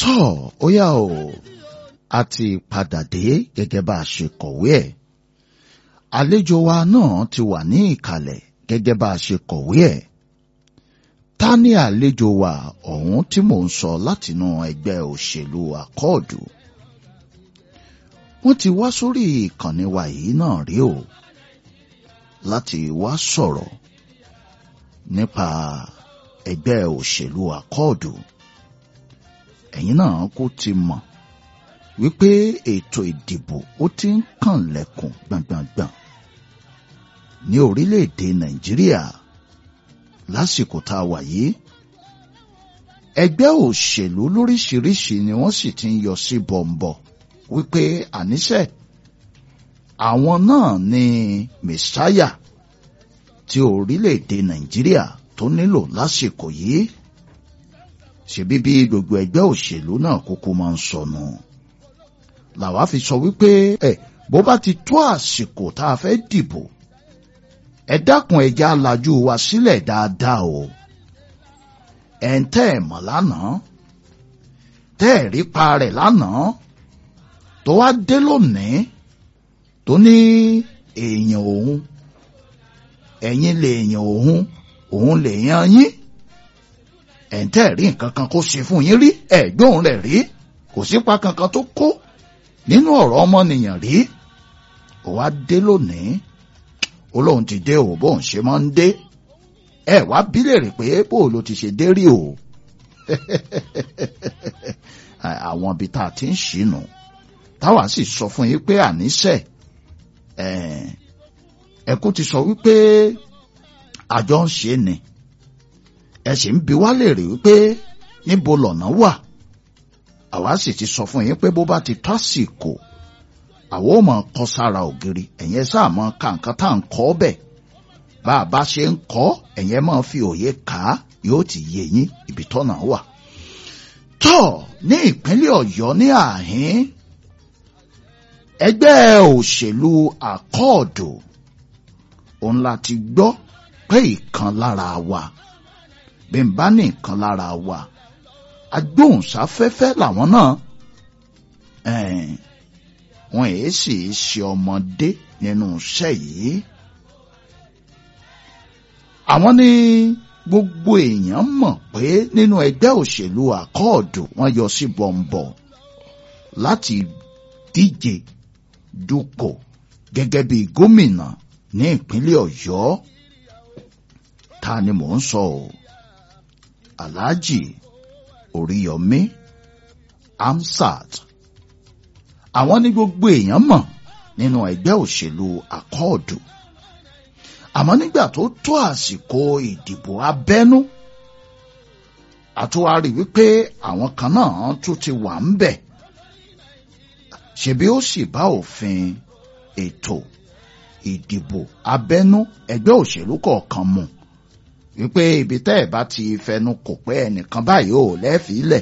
tọ́ ó yá o a ti padà dé gẹ́gẹ́ bá a ṣe kọ̀wé ẹ̀ àlejò wa náà ti wà ní ìkàlẹ̀ gẹ́gẹ́ bá a ṣe kọ̀wé ẹ̀ ta ni àlejò wa ọ̀hún tí mò ń sọ látinú ẹgbẹ́ òṣèlú àkọọ̀dù wọ́n ti wá sórí ìkànnì wa yìí náà rí o láti wá sọ̀rọ̀ nípa ẹgbẹ́ òṣèlú àkọọ̀dù ẹ̀yin náà kò ti mọ̀ wípé ètò ìdìbò ó ti ń kànlẹ̀kùn gbàngbàngbàn ní orílẹ̀-èdè nàìjíríà lásìkò tá a wà yìí ẹgbẹ́ òṣèlú lóríṣiríṣi ni wọ́n sì ti ń yọ sí bọ̀m̀bọ̀ wípé àníṣe àwọn náà ni mẹsáyà tí orílẹ̀-èdè nàìjíríà tó nílò lásìkò yìí ṣebí bí gbogbo ẹgbẹ́ òṣèlú náà kúkú máa ń sọnù làwa fi sọ wípé ẹ bó bá ti tó àsìkò tá a fẹ́ dìbò ẹ dákun ẹja lajú wa sílẹ̀ dáadáa o ẹ̀ ń tẹ́ ẹ̀ mọ̀ lánàá tẹ́ ẹ̀ rí pa rẹ̀ lánàá tó wá dé lónìí tó ní èèyàn òun ẹ̀yin lè èèyàn òun òun lè yan yín ẹ̀ ń tẹ́ ẹ̀ rí nǹkan kan kó ṣe fún yín rí ẹ̀gbọ́n rẹ̀ rí kò sípa kankan tó kó nínú ọ̀rọ̀ ọmọnìyàn rí ó wá dé lónìí ó lóun ti dé o bóun ṣe máa ń dé ẹ wá bí léèrè pé bó ló ti ṣe dé rí o àwọn ibi tá a ti ń ṣìnà táwa sì sọ fún yín pé àníṣe ẹkú ti sọ wípé àjọ ń ṣe ni ẹ sì ń bi wá léèrè wípé níbo lọ̀nà wà àwa sì ti sọ fún yín pé bó bá ti tó àsìkò àwọn ò mọ̀ kọ́ sára ògiri ẹ̀yẹn sáà mọ̀ ká nǹkan tá à ń kọ́ bẹ̀ bá a bá ṣe ń kọ́ ẹ̀yẹn máa fi òye kà á yóò ti yé yín ibi tọ́nà wà. tọ́ ní ìpínlẹ̀ ọ̀yọ́ ní àhín ẹgbẹ́ òṣèlú àkọọ̀dù òun la ti gbọ́ pé ìkan lára wa bí n bá ní ìkan lára wa agbóhùnsáfẹ́fẹ́ làwọn náà wọn èé sì ṣe ọmọdé nínú iṣẹ́ yìí. àwọn ní gbogbo èèyàn mọ̀ pé nínú ẹgbẹ́ òṣèlú àkọọ̀dù wọ́n yọ sí bọ̀m̀bọ̀ láti díje dupò gẹ́gẹ́ bí gómìnà ní ìpínlẹ̀ ọ̀yọ́ ta ni mò ń sọ o alhaji oríyọmí amsat àwọn ní gbogbo èèyàn mọ̀ nínú ẹgbẹ́ òṣèlú àkọọ̀dù àmọ́ nígbà tó tó àsìkò ìdìbò abẹ́nú àtúwárí wípé àwọn kan náà tún ti wà ń bẹ̀ ṣebí ó sì bá òfin ètò ìdìbò abẹ́nú ẹgbẹ́ òṣèlú kọ̀ọ̀kan mu wípé ibi tẹ́ ẹ̀ bá ti fẹnu kò pé ẹnìkan báyìí ò lẹ́fìílẹ̀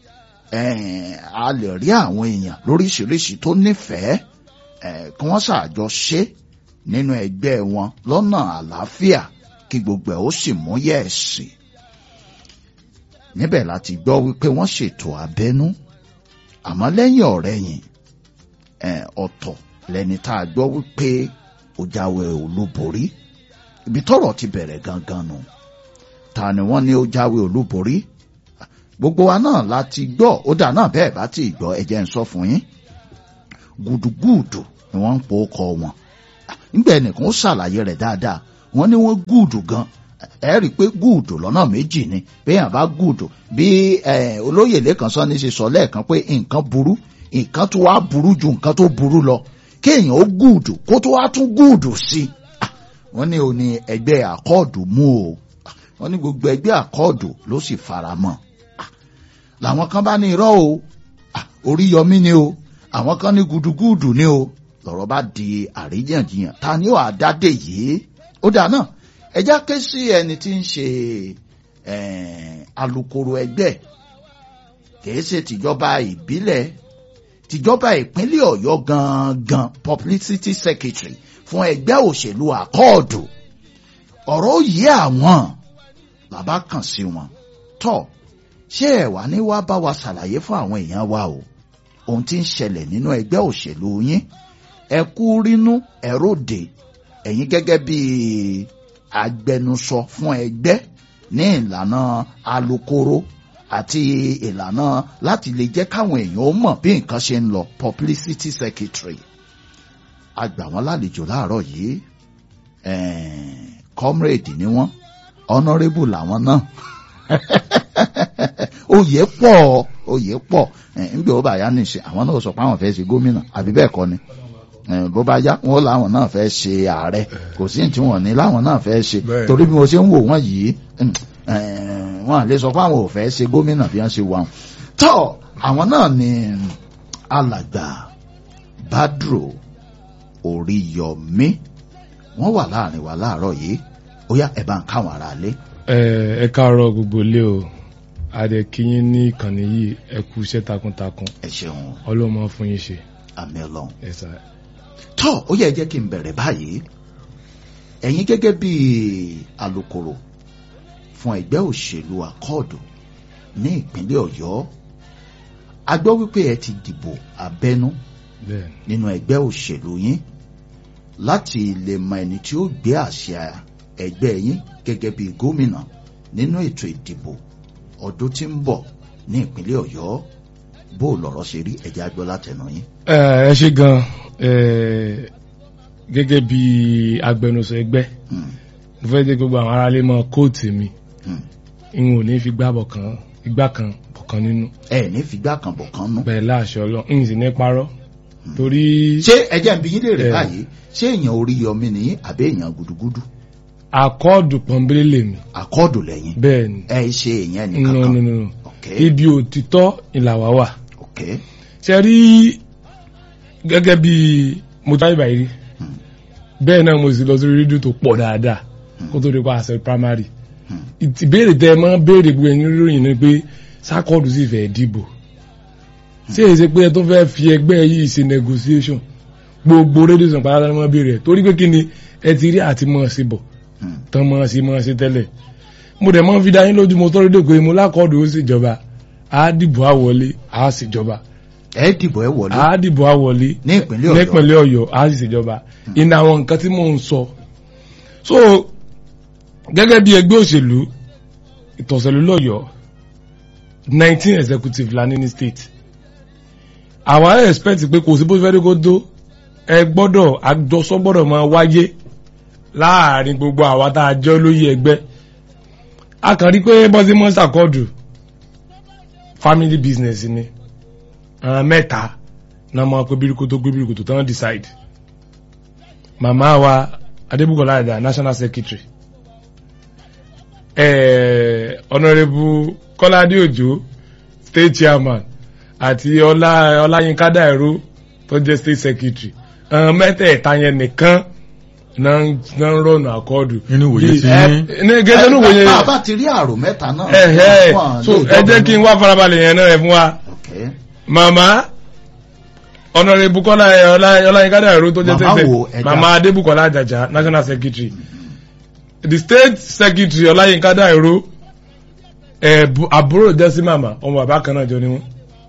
a lè rí àwọn èèyàn lóríṣiríṣi tó nífẹ̀ẹ́ kí wọ́n ṣàjọ ṣe nínú ẹgbẹ́ wọn lọ́nà àlàáfíà kí gbogbo ẹ̀ ó sì mú yẹ̀ẹ̀sì. níbẹ̀ láti gbọ́ wípé wọ́n ṣètò abẹ́nú àmọ́ lẹ́yìn ọ̀rẹ́yìn ọ̀tọ̀ lẹni tá a gbọ́ wípé ó jáwé olúborí ibi tọ́rọ̀ ti bẹ̀rẹ̀ gangan nù ta ni wọ́n ní ó jáwé olúborí gbogbo wa náà láti gbọ́ ó dà náà bẹ́ẹ̀ bá ti gbọ́ ẹ̀jẹ̀ ń sọ fún yín gùdùgùdù ni wọ́n ń po ọkọ wọn nígbà ẹnìkan ó ṣàlàyé rẹ̀ dáadáa wọ́n ní wọ́n gùdù gan ẹ rí i pé gùdù lọ́nà méjì ni béèyàn bá gùdù bí olóyè lẹ́kan sọ ní ṣe sọ lẹ́ẹ̀kan pé nǹkan burú nǹkan tó wá burú ju nǹkan tó burú lọ kéèyàn ó gùdù kó tó wá tún gùdù sí i wọ́n ní o ní ẹgbẹ́ àkọọdù mú o wọ́n ní gbogbo ẹgbẹ́ àkọọdù ló sì fara mọ́ làwọn kan bá ní irọ́ o orí yọmí ni o àwọn kan ní gudugudu ni o lọ́rọ̀ bá di àríyànjiyàn ta ni ó àdádé yìí ó dà náà ẹjá ké sí ẹni tí ń ṣe alukoro ẹgbẹ́ kìí ṣe tìjọba ìbílẹ̀ tìjọba ìpínlẹ̀ ọ̀yọ́ gangan publicity secretary fún ẹgbẹ́ òṣèlú àkọọ̀dù ọ̀rọ̀ yìí àwọn bàbá kàn sí wọn tọ́ ṣé ẹ wá ní wá bá wa ṣàlàyé fún àwọn èèyàn wa o ohun tí ń ṣẹlẹ̀ nínú ẹgbẹ́ òṣèlú yín ẹ kú rínú ẹ ròde ẹ̀yin gẹ́gẹ́ bí agbẹnusọ fún ẹgbẹ́ ní ìlànà alukoro àti ìlànà láti lè jẹ́ káwọn èèyàn ó mọ̀ bí nǹkan ṣe ń lọ publicity secretary a gbà wọ́n lálejò láàárọ̀ yìí comrade ni wọ́n honourable làwọn náà oyè pọ̀ oyè pọ̀ nígbà ó bá yá nìṣe àwọn náà sọ pé àwọn fẹ́ ṣe gómìnà àbí bẹ́ẹ̀ kọ́ ni bó bá yá wọn làwọn náà fẹ́ ṣe ààrẹ kò sí tí wọn ní láwọn náà fẹ́ ṣe torí bí mo ṣe ń wò wọ́n yìí wọn lè sọ pé àwọn ò fẹ́ ṣe gómìnà bí wọ́n ṣe wà wọn. tọ́ àwọn náà ni alàgbà Badru Oríyọmí wọ́n wà láàrin wa láàárọ̀ yìí ó yá ẹ̀ bá ń káwọn ará lé. ẹ káàárọ̀ gbogbo ilé o adẹ kíyín ní ìkànnì yìí ẹ kú iṣẹ́ takuntakun ẹ ṣeun ọlọ́mọ fún yín ṣe. àmì Ọlọ́run ẹ sá. tọ́ ó yẹ jẹ́ kí n bẹ̀rẹ̀ báyìí ẹ̀yin gẹ́gẹ́ bí alukoro fún ẹgbẹ́ òṣèlú akọ́ọ̀dù ní ìpínlẹ̀ Ọ̀yọ́ a gbọ́ wípé ẹ ti dìbò abẹ́nú bẹ́ẹ̀ nínú ẹgbẹ́ òṣèlú yín láti lè mọ ẹni tí ó gbé àṣà ẹgbẹ́ yín gẹ́gẹ́ bí gómìnà nínú ètò ìdìbò ọdún tí ń bọ̀ ní ìpínlẹ̀ Ọ̀yọ́ bó lọ̀rọ̀ ṣe rí ẹ̀jẹ̀ agbọ́ látẹnu yín. ẹ ẹ ṣe gan ẹ gẹ́gẹ́ bí agbẹnusọ ẹgbẹ́ Hmm, mo fẹ́ jẹ́ gbogbo àwọn aráalé mọ kóòtù mi hmm. n ò ní fi gbá bọ̀ kan igbá kan bọ̀ kan nínú ẹ ní fìgbà kan bọ̀ kan nú. bẹ́ẹ̀ láṣọ Ọlọ́run n sì ní parọ́ torí ṣé ẹjẹ́ ń bi yín léèrè Eh. báyìí ṣé èèyàn orí yọmí nìyí àbí èèyàn gudugudu àkọọdù pọnbélé lèmi àkọọdù lẹ́yìn bẹ́ẹ̀ ni ẹ ṣe èèyàn no nìkan no kan no no ok ibi òtítọ́ ìlàwà wà ok ṣe rí gẹ́gẹ́ bí mo jáde báyìí rí Hmm. bẹ́ẹ̀ náà mo sì lọ sórí rédíò tó pọ̀ dáadáa kó tó di pa àṣẹ primary Hmm. ìbéèrè tẹ ẹ máa ń béèrè gbogbo ẹni lóyìn ni pé sákọọdù sì fẹ́ dìbò ṣé èyí ṣe pé ẹ tó fẹ́ fi ẹgbẹ́ yìí ṣe negotiation gbogbo rédíò sàn pàdánù máa béèrè ẹ torí pé kí ni ẹ ti rí àti mọ̀ sí bọ̀ Hmm. tán mọ̀ sí mọ̀ sí tẹ́lẹ̀ mo dẹ̀ máa ń fi dá yín lójú mo tọ́ rédíò pé mo lákọọdù ó sì jọba á dìbò á wọlé á sì jọba ẹ dìbò ẹ wọlé á dìbò á wọlé ní ìpínlẹ̀ Ọ̀yọ́ nípínlẹ̀ Ọ̀yọ́ á sì ṣèjọba ìní àwọn nǹkan tí mò ń sọ so gẹ́gẹ́ bí ẹgbẹ́ òṣèlú ìtọ̀sẹ̀lú lọ́yọ̀ọ́ nineteen executive la ní ní state àwa expect pé kò sí bó fẹ́ kó tó ẹ gbọ́dọ̀ àjọsọ gbọ́dọ̀ máa wáyé láàrin gbogbo àwa tá a jẹ́ olóyè ẹgbẹ́ a kàn rí pé bọ́sí mọ́sà kọ́ọ̀dù family business ni àwọn mẹ́ta náà máa pé bíríkótó pé bíríkótó tán decide màmá wa adébùkọ́lá àdá national secretary eh, honourable kọ́ládé òjò state chairman àti ọlá ọláyínká dàìró tó jẹ́ state secretary àwọn mẹ́tẹ̀ẹ̀ta yẹn nìkan náà ń náà ń rọ̀nà àkọọ́dù. Nínú ìwòye Bí- tí ẹ- yín. ní gẹ́gẹ́ nínú ìwòye bá a bá ti rí àrò mẹ́ta náà ẹ̀hẹ́ wọ́n so lè ẹ jẹ́ kí n wá farabalẹ̀ yẹn náà ẹ̀ fún wa ok màmá ọ̀nàrẹ́ bukola ọláyínká dàrú tó jẹ́ Màmá tẹ́tẹ́ wo ẹ̀dá? màmá adébùkọ́lá àjàjà national secretary the state secretary ọláyínká dàrú ẹ̀ bu- àbúrò jẹ́ sí màmá ọmọ bàbá kan náà jọ ni wọ́n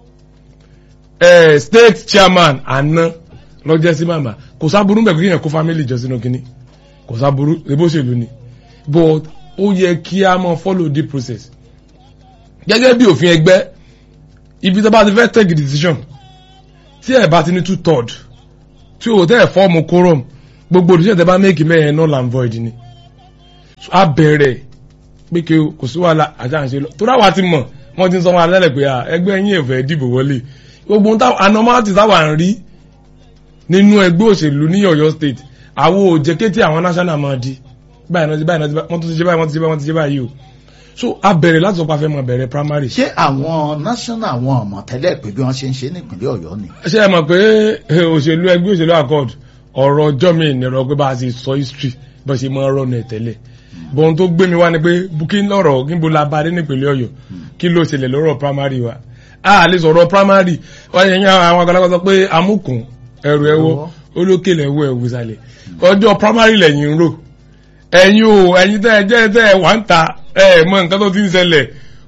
ẹ̀ state chairman àná lọ jẹ́ sí màmá kò sábúrú mẹ́kù kí yẹn kó family jọ sínú kínní kò sábúrú ebó ṣèlú ni but ó yẹ kí a máa follow the process gẹ́gẹ́ bí òfin ẹgbẹ́ ibi tó bá ti fẹ́ take decision tí ẹ bá ti ní two third tí o tẹ́ ẹ̀ fọ́ọ̀mù quorum gbogbo òdìṣẹ́ tẹ́ bá make mẹ́rin null and void ni So, a bẹ̀rẹ̀ pé kí o kò sí wàhálà àjà ń ṣe lọ torí àwa ti mọ̀ wọ́n ti ń sọ wọn alẹ́ pé à, ẹgbẹ́ yín ẹ̀fẹ̀ dìbò wọlé gbogbo ohun táwọn anomalies táwa ń rí nínú ẹgbẹ́ òṣèlú ní Ọ̀yọ́ state àwọn ò jẹ́ kété àwọn national máa di báyìí náà ti báyìí náà ti báyìí wọ́n tún ti ṣe báyìí wọ́n ti ṣe báyìí wọ́n ti ṣe báyìí o so a bẹ̀rẹ̀ láti sọ pé a fẹ́ máa bẹ̀rẹ̀ primary ṣé àwọn national àwọn ọmọ tẹ́lẹ̀ pé bí wọ́n ṣe ń ṣe nípínlẹ̀ Ọ̀yọ́ ni ṣe é mọ̀ pé eh, òṣèlú ẹgbẹ́ òṣèlú accord ọ̀rọ̀ ọjọ́ mi ìnira pé bá a ti sọ history bó ṣe máa ń rọ́nà ẹ̀ tẹ́lẹ̀ bọ́n tó gbé mi wá ni pé kí lọ́rọ̀ níbo la bá dé nípínlẹ̀ Ọ̀yọ́ kí ló ṣẹlẹ̀ lọ́rọ̀ primary wa a lè sọ̀rọ̀ primary wọ́n yẹn yẹn àwọn àgbàlagbà sọ pé amúkùn ẹrù ẹwọ́ olókèlè ẹwọ́ ẹwọ́ ìsàlẹ̀ ọjọ́ primary lẹ́yìn ń rò ẹ̀yin o ẹ̀yin tẹ́ ẹ jẹ́ tẹ́ ẹ wà ń ta ẹ mọ nǹkan tó ti ń ṣẹlẹ̀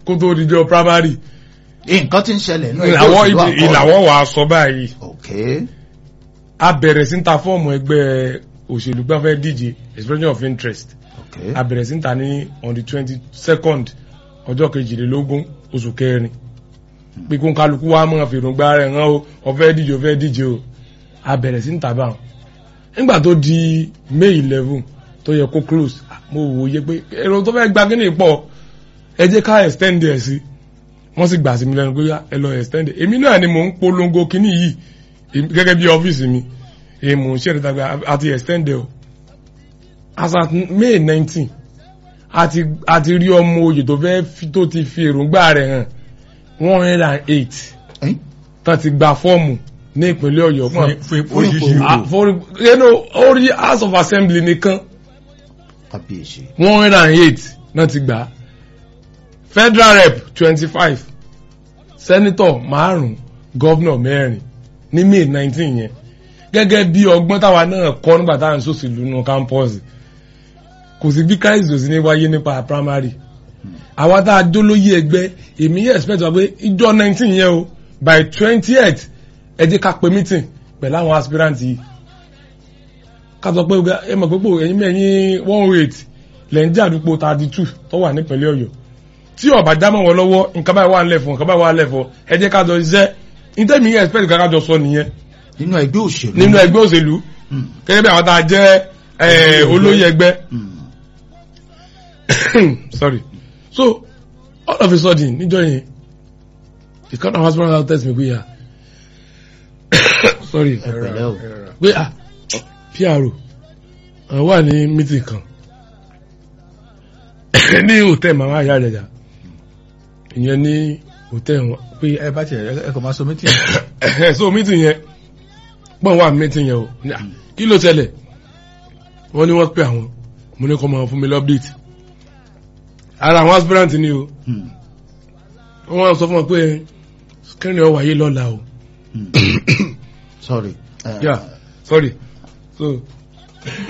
kó tó dijọ́ primary nǹkan tí ń ṣẹlẹ̀ nínú ẹgbẹ́ ìlàwọ́ òṣèlú àkọọ́dù. ìlàwọ́ wà á sọ báyìí ok a bẹ̀rẹ̀ sí ń ta fọ́ọ̀mù ẹgbẹ́ òṣèlú gbọ́n fẹ́ díje expression of interest ok a bẹ̀rẹ̀ sí ń ta ní on the twenty second ọjọ́ kejìlélógún oṣù kẹrin pé kó ń kálukú wa mọ̀ fèròǹgbà rẹ̀ hàn ó ọ̀fẹ́ díje ọ̀fẹ́ díje o a bẹ̀rẹ̀ sí ń ta báwọn nígbà tó di may eleven tó yẹ kó close mo wò yẹ pé èrò tó fẹ́ gba kíní pọ̀ ẹ jẹ́ ká extend ẹ̀ sí wọ́n sì gbà sí mi lẹ́nu pé yá, ẹ lọ extend ẹ̀ èmi náà ni mò ń polongo kíní yìí èmi- gẹ́gẹ́ bí ọ́fíìsì mi èmi mò ń ṣe ìrètàgbà àti extend ẹ̀ o as at may nineteen àti àti rí ọmọ oyè tó fẹ́ fi- tó ti fi èròǹgbà rẹ̀ hàn one hundred and eight Ẹ́n? tán ti gba fọ́ọ̀mù ní ìpínlẹ̀ ọ̀yọ́ fún fún fún oríṣiríṣi ipò. Ah, for you know orí house of assembly nìkan kábíyèsí one hundred and eight náà ti gbà á federal rep twenty five senator márùn governor mẹ́rin ní may nineteen yẹn gẹ́gẹ́ bí ọgbọ́n táwa náà kọ́ nígbà táwa ń sòsìlú nù campus kò sí bí crisis òsì ní wáyé nípa primary àwa tá a dólóyè ẹgbẹ́ èmi yẹ expect wa pé ìjọ nineteen yẹn o by twenty eight ẹ jẹ́ ká pe meeting pẹ̀lú àwọn aspirant yìí ká sọ pé ọgá- ẹ mọ̀ pé pò ẹ̀yin mẹ́yìn one oh eight lẹ́yìn jàdúpọ̀ thirty two tó wà nípínlẹ̀ ọ̀yọ́ tí ọ̀bà jámọ̀ wọn lọ́wọ́ nǹkan báyìí wà nílẹ̀ fún nǹkan báyìí wà nílẹ̀ fún ẹ jẹ́ ká jọ ṣiṣẹ́ ìtẹ́mi yẹn expect ká jọ sọ nìyẹn nínú ẹgbẹ́ òṣèlú nínú ẹgbẹ́ òṣèlú Hmm. gẹ́gẹ́ bí àwọn tá a jẹ́ eh, olóyè ẹgbẹ́ Hmm. sorry so all of a sudden níjọ́ yẹn the kind of hospital health test mi pé ya sorry ẹ pẹ̀lẹ́ o pé ah pro àwọn wà ní meeting kan ní hòtẹ́ẹ̀ màmá àyà rẹ̀ jà ìyẹn ní hòtẹ́ẹ̀ wọn pé ẹ bá tiẹ̀ ẹ kò máa sọ mítì so meeting yẹn pọ́n wà meeting yẹn o Ní, ah, kí ló ṣẹlẹ̀ wọ́n ní wọ́n pè àwọn mo ní kọ́ máa fún mi lọ́pdate ara àwọn aspirant ni o Hmm. wọ́n sọ fún wọn pé kẹ́rin ọ wáyé lọ́la o Hmm. sorry. Eh, yeah sorry so